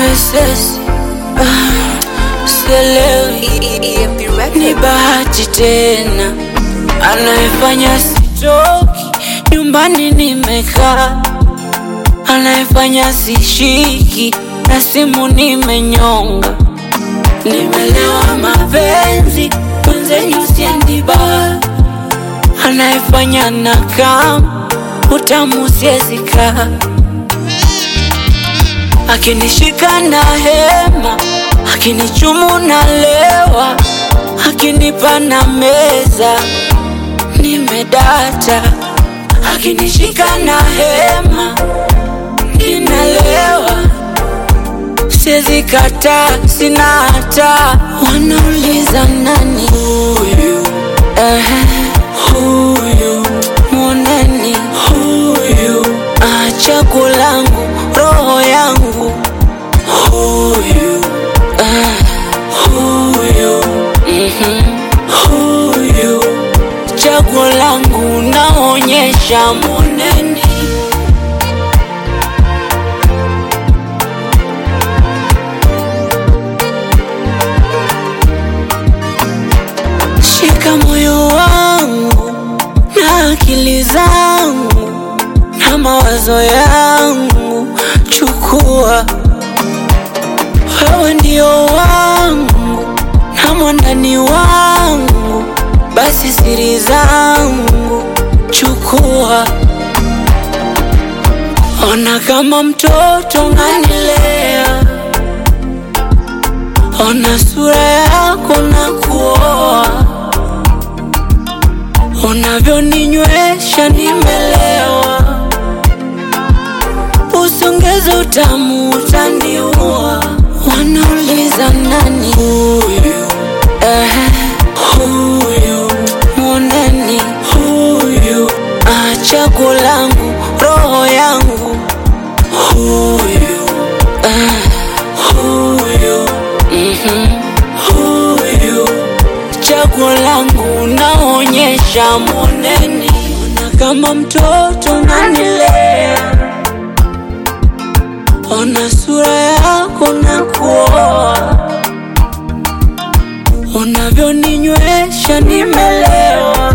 SS ah, sielewi ni bahati tena anayefanya sitoki nyumbani nimekaa anayefanya sishiki na simu nimenyonga nimelewa mapenzi mwenzenyu siendi baa anayefanya na kam utamu siezika akinishika na hema akinichumu na lewa akinipa na meza nimedata akinishika na hema ninalewa siezi kata sina hata wanauliza nani huyu Ehe, huyu mwoneni huyu achagu langu roho yangu huyu ah, huyu mhm, huyu chaguo langu naonyesha mwoneni shika moyo wangu na akili zangu na mawazo yangu, chukua wewe ndio wangu na mwandani wangu, basi siri zangu chukua. Ona kama mtoto nganilea, ona sura yako na kuoa unavyoninywesha nimelewa, usongeze utamu utaniua. Wanauliza nani huyu? Ehe, huyu mwoneni huyu, achagu langu roho yangu huyu, ah, huyu mhm, huyu chaguo langu naonyesha moneni, ona kama mtoto nanilea, ona sura yako na kuoa, unavyoninywesha nimelewa,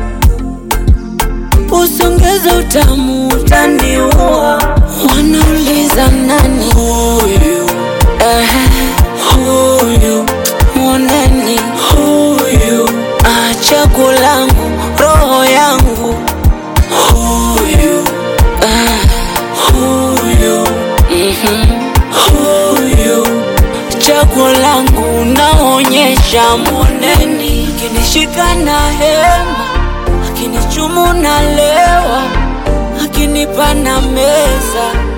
usongeze utamu utaniua. Wanauliza nani huyu? Ehe, huyu mwoneni huyu achagu langu roho yangu huyu ah, huyu mhm, huyu chaguo langu naonyesha moneni akinishika na hema akinichumu na lewa akinipa na meza